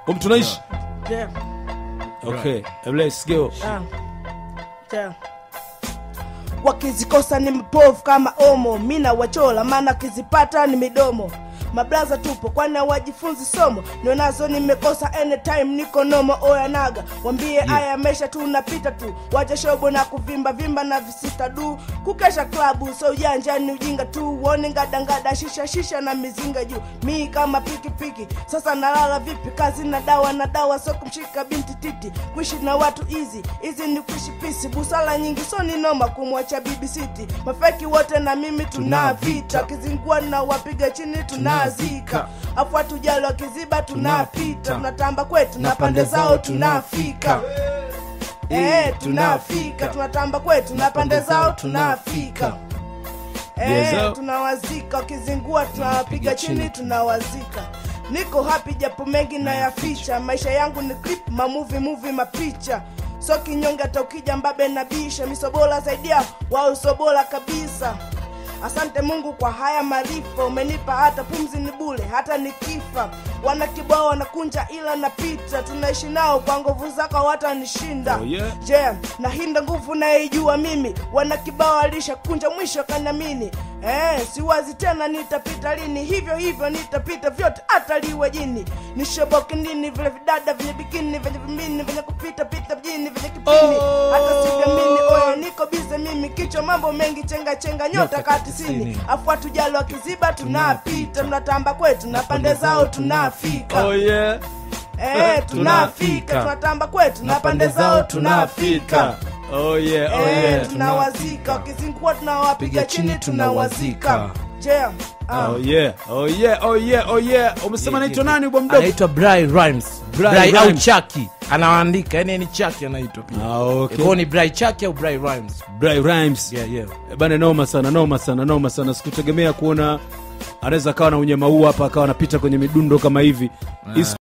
um tunaishi Yeah. okay let's go Ah. Yeah. wakizikosa ni mpofu kama omo mina wachola maana kizipata ni midomo mablaza tupo kwani wajifunzi somo nionazo nimekosa anytime niko nomo oyanaga wambie aya amesha tu napita tu wacha shobo na kuvimba vimba na visista du kukesha klabu so ujanja ni ujinga tu uone ngadangada shisha shisha na mizinga juu mi kama pikipiki sasa nalala vipi kazi na dawa na dawa so kumshika binti titi kuishi na watu hizi hizi ni kuishi pisi busala nyingi so ni noma kumwacha bibi siti mafeki wote na mimi tuna vita kizingua na wapiga chini tunazika afu hatujali wakiziba tunapita tunatamba kwetu na pande zao tunafika Eh, tunafika tunatamba kwetu na pande zao tunafika Yes, Eh, sir. tunawazika wakizingua tunawapiga chini tunawazika niko hapi japo mengi nayaficha maisha yangu ni clip mamuvi muvi mapicha so kinyonge hata ukija mbabe na bisha misobola saidia wao sobola kabisa asante mungu kwa haya maarifa umenipa hata pumzi ni bule hata nikifa wana kibao wanakunja ila napita tunaishi nao kwa nguvu zako watanishinda Oh, yeah. je na hinda nguvu naijua mimi wana kibao alishakunja mwisho kanamini eh, siwazi tena nitapita lini hivyo hivyo nitapita vyote hata liwe jini nishoboke nini vile vidada vyenye bikini vyenye vimini vyenye kupita pita mjini vyenye kipini Oh. hata sivyamini oya niko bize mimi kichwa mambo mengi chenga chenga nyota katisini afu hatujali wakiziba tunapita tunatamba kwetu na pande zao tunafika oh yeah eh, tunafika tunatamba kwetu na pande zao tunafika oh yeah oh Eh, yeah tunawazika wakizingua tunawapiga chini tunawazika je ah. oh yeah oh yeah oh yeah oh yeah umesema naitwa nani bwa mdogo anaitwa Bry Rhymes Bry Bry au Rhymes. Chaki anaandika yani ni Chaki anaitwa pia ah okay Kwa ni Bry Chaki au Bry Rhymes Bry Rhymes yeah yeah Eh, bana noma sana noma sana noma sana sikutegemea kuona anaweza akawa na unyama huu hapa akawa anapita kwenye midundo kama hivi Hii